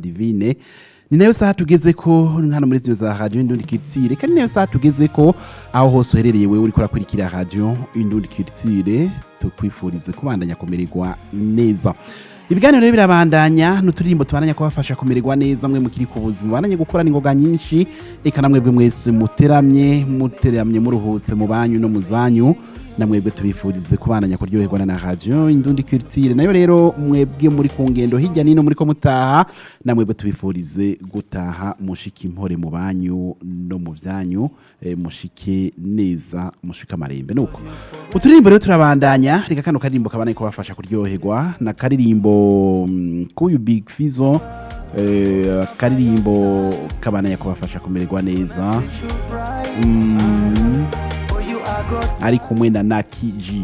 divine ni nayo saha tugeze ko hano muri zino za radio indundi culture kandi nayo saha tugeze ko aho hose uherereye wewe uriko urakurikira radio indundi culture tukwifurize kubandanya kumererwa neza ibiganiro rero birabandanya n'uturirimbo tubandanya kubafasha kumererwa neza mwe mukiri ku buzima mubandanye gukora n'ingoga nyinshi reka namwebwe mwese muteramye muteramye muruhutse mu banyu no mu zanyu namwebwe tubifurize kubandanya kuryoherwa na radio indundi culture nayo rero mwebwe muri ku ngendo hirya nino muri ko mutaha namwebwe tubifurize gutaha mushike impore mu banyu no mu byanyu eh, mushike neza mushike amarembe nuko uturirimbo rero turabandanya reka kano karirimbo kabanaye kubafasha kuryoherwa na karirimbo mm, kuyu big fizo eh, karirimbo kabanaye kubafasha kumererwa neza mm, ari kumwe na Naki G